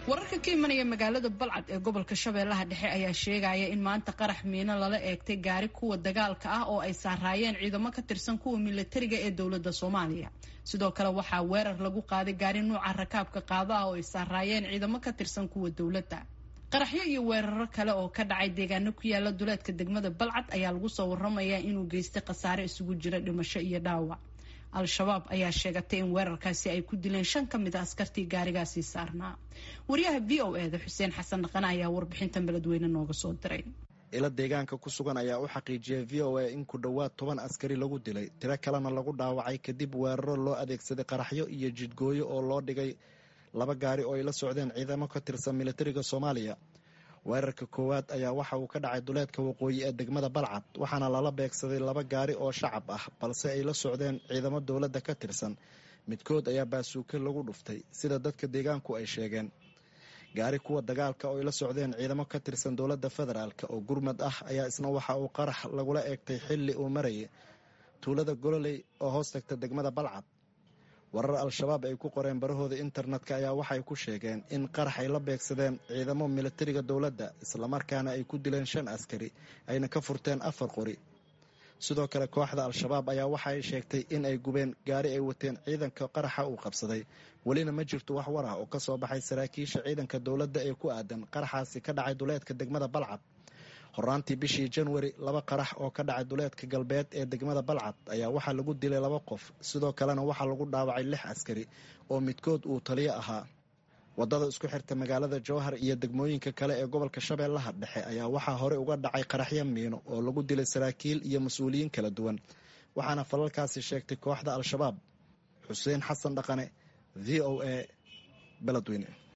wararka ka imanaya magaalada balcad ee gobolka shabeellaha dhexe ayaa sheegaya in maanta qarax miino lala eegtay gaari kuwa dagaalka ah oo ay saaraayeen ciidamo ka tirsan kuwa milatariga ee dowladda soomaaliya sidoo kale waxaa weerar lagu qaaday gaari nuuca rakaabka qaado ah oo ay saaraayeen ciidamo ka tirsan kuwa dowladda qaraxyo iyo weeraro kale oo ka dhacay deegaano ku yaala duleedka degmada balcad ayaa lagu soo waramayaa inuu geystay khasaare isugu jira dhimasho iyo dhaawac al-shabaab ayaa sheegatay in weerarkaasi ay ku dileen shan ka mid a askartii gaarigaasii saarnaa wariyaha v o e da xuseen xasan dhaqane ayaa warbixintan beledweyne nooga soo diray ilo deegaanka ku sugan ayaa u xaqiijiyay v o a in ku dhowaad toban askari lagu dilay tiro kalena lagu dhaawacay kadib weeraro loo adeegsaday qaraxyo iyo jidgooyo oo loo dhigay laba gaari oo ay la socdeen ciidamo ka tirsan militariga soomaaliya weerarka koowaad ayaa waxa uu ka dhacay duleedka waqooyi ee degmada balcad waxaana lala beegsaday laba gaari oo shacab ah balse ay la socdeen ciidamo dowladda ka tirsan midkood ayaa baasuuke lagu dhuftay sida dadka deegaanku ay sheegeen gaari kuwa dagaalka oo ay la socdeen ciidamo ka tirsan dowladda federaalk oo gurmad ah ayaa isna waxa uu qarax lagula eegtay xilli uu marayay tuulada gololey oo hoos tagta degmada balcad warar al-shabaab ay ku qoreen barahooda internetka ayaa waxay ku sheegeen in qarax ay la beegsadeen ciidamo militariga dowladda islamarkaana ay ku dileen shan askari ayna ka furteen afar qori sidoo kale kooxda al-shabaab ayaa waxa ay sheegtay in ay gubeen gaari ay wateen ciidanka qaraxa uu qabsaday welina ma jirto wax war ah oo ka soo baxay saraakiisha ciidanka dowladda ee ku aadan qaraxaasi ka dhacay duleedka degmada balcad horaantii bishii janwari laba qarax oo ka dhacay duleedka galbeed ee degmada balcad ayaa waxaa lagu dilay laba qof sidoo kalena waxaa lagu dhaawacay lix askari oo midkood uu taliyo ahaa wadada isku xirta magaalada jowhar iyo degmooyinka kale ee gobolka shabeellaha dhexe ayaa waxaa horey uga dhacay qaraxyo miino oo lagu dilay saraakiil iyo mas-uuliyiin kala duwan waxaana falalkaasi sheegtay kooxda al-shabaab xuseen xasan dhaqane v o a beledweyne